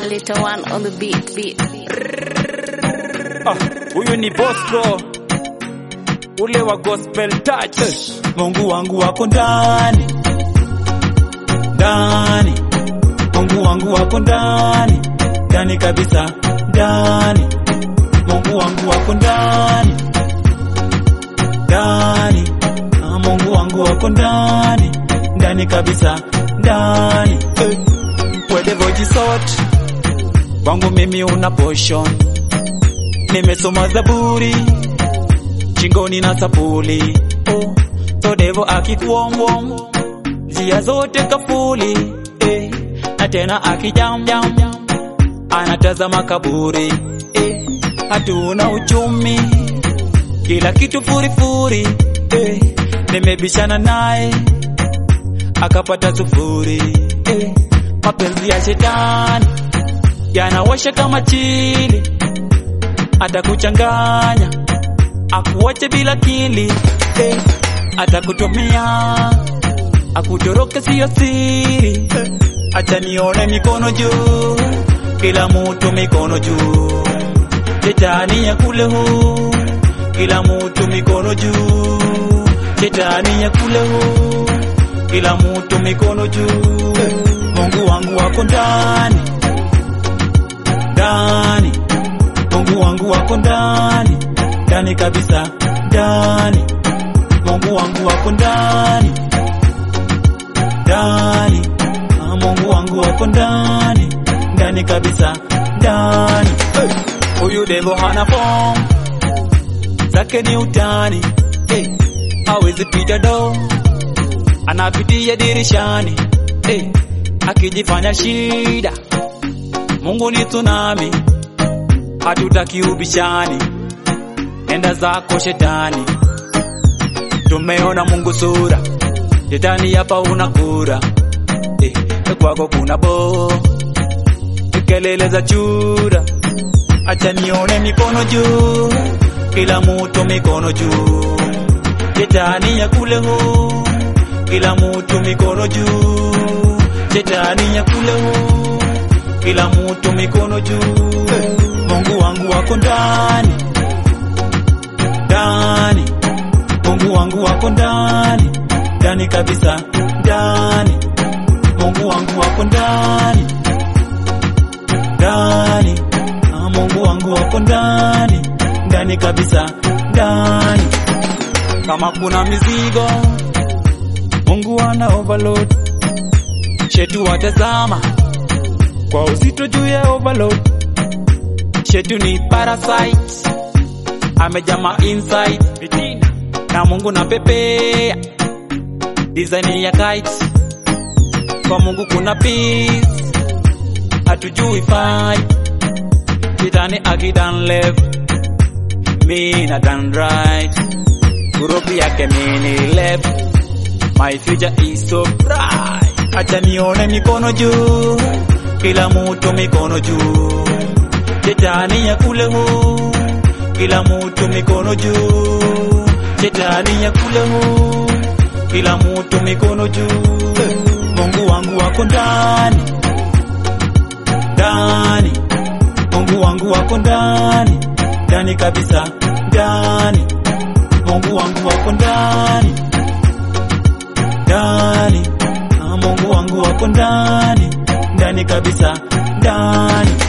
Little one on the beat, beat. Ah, huyu ni Bosco ule wa gospel touch. Mungu wangu wako ndani ndani, Mungu wangu wako ndani ndani kabisa, ndani Mungu wangu wako ndani ndani, ah, Mungu wangu wako ndani ndani kabisa, ndani eh. Whatever you sort kwangu mimi una portion, nimesoma Zaburi shingoni na sapuli oh. So devo akikuomwom njia zote kafuli eh. Na tena akijamjam anatazama kaburi eh. Hatuna uchumi kila kitu furifuri eh. Nimebishana naye akapata sufuri eh. Mapenzi ya shetani yanawasha kama chili, atakuchanganya akuache bila kili eh, atakutumia akutoroke siyo siri eh, acha nione mikono juu, kila mutu mikono juu, shetani ya kule huu, kila mutu mikono juu, shetani ya kule huu, kila mutu mikono juu eh, Mungu wangu wako ndani ndani, Mungu wangu wako ndani ndani kabisa, ndani Mungu wangu wako ndani ndani, ah, Mungu wangu wako ndani ndani kabisa, ndani hey. Huyu devo hana form zake ni utani hey. Hawezi pita do anapitia dirishani hey. Akijifanya shida, Mungu ni tsunami, hatutaki ubishani nenda zako shetani, tumeona Mungu sura, shetani hapa una kura eh, kwako kuna bo kelele za chura, acha nione mikono juu, kila mutu mikono juu, shetani ya kule huu, kila mutu mikono juu, shetani ya kule huu, kila mutu mikono juu, Mungu wangu wako ndani ndani, Mungu wangu wako ndani ndani kabisa, ndani Mungu wangu wako ndani ndani, ah, Mungu wangu wako ndani ndani kabisa, ndani. Kama kuna mizigo, Mungu ana overload, shetu watazama kwa uzito juu ya overload, shetu ni parasite amejama inside fitina na Mungu na pepea design ya kite kwa Mungu kuna peace hatujui fight shetani akidan left mi na dan right group yake mini left my future is so bright acha nione mikono juu kila mutu mikono juu shetani ya kule huu kila mutu mikono juu, shetani ya kule huu, kila mutu mikono juu. Mungu wangu wako ndani ndani, Mungu wangu wako ndani ndani kabisa, ndani Mungu wangu wako ndani ndani, ah, Mungu wangu wako ndani ndani kabisa, ndani